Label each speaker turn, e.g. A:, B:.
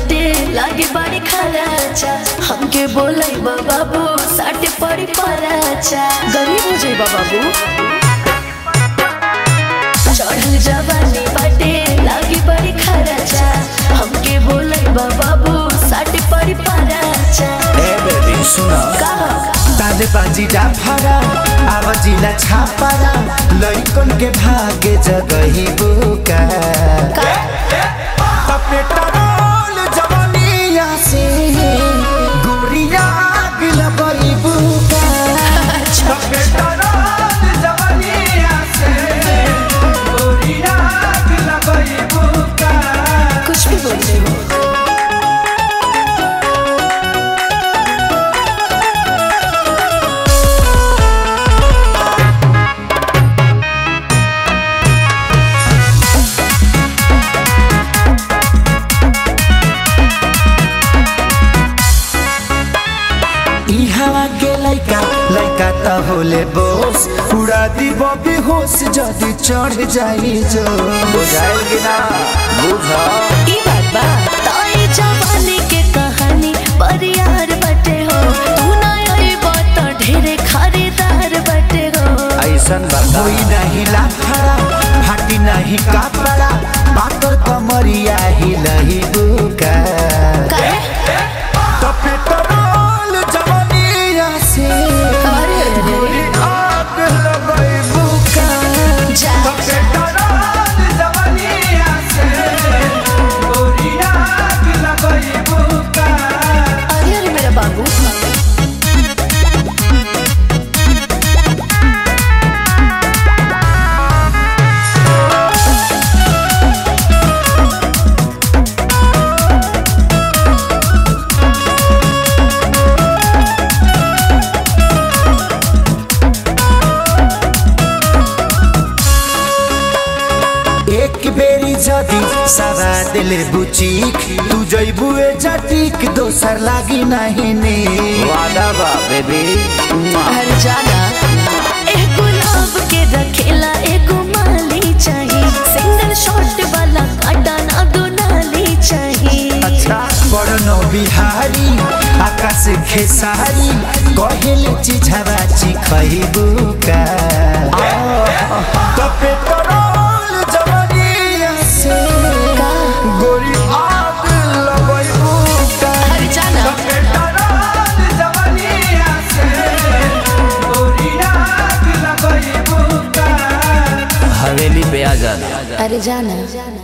A: बाटे लागे बड़ी खराचा हमके बोलै बाबू साटे पड़ी पराचा गरीब हो जाई बाबू चढ़ल जवानी बाटे लागे बड़ी खराचा हमके बोलै बाबू साटे पड़ी पराचा
B: ए बेबी सुन
A: का
B: ताले बाजी डाफारा आवाजिला छापारा लइकन के भागे जगही बुका पेट्रोल जवानिया से गोरिया गिला बई बुका पेट्रोल जवानिया से गोरिया गिला बई बुका
A: कुछ भी बोल रहे हो
B: ई हवा के लइका लइका त होले बोस उड़ा दी बबी होश जदी चढ़ जाई जो बुझाइल कि ना बुझ
A: ई बात बा ताई जवानी के कहानी पर यार बटे हो तू ना आइबो त ढेरे खरीदार बटे हो
B: ऐसन बात होई नाही लाफड़ा फाटी नाही कपड़ा पातर कमरिया ही लही बुका
A: काहे?
B: तो पेट्रोल जवानिया से
A: अरे अरे
B: गोरी आग लगई बुका
A: जा
B: तो पेट्रोल जवानिया से गोरी आग लगई बुका
A: अरे अरे मेरा बाबू
B: एक बेरी जदी सवा दिले बुचीक तू जइबू ए जटीक दोसर लागी नहीं ने वादा बा बेबी
A: हर जाना एक गुलाब के रखेला एगो माली चाहिए सिंगल शॉट वाला काटा ना दो नाली चाहिए
B: अच्छा बड़नो बिहारी आकाश खेसारी कहेले चिझावा चिखइबू का तो पेट्रोल जवानिया से
A: का
B: गोरी आग लगइबू का
A: हर जाना
B: पेट्रोल जवानिया से गोरी आग लगइबू का
C: हवेली पे आ जाना
A: अरे जाना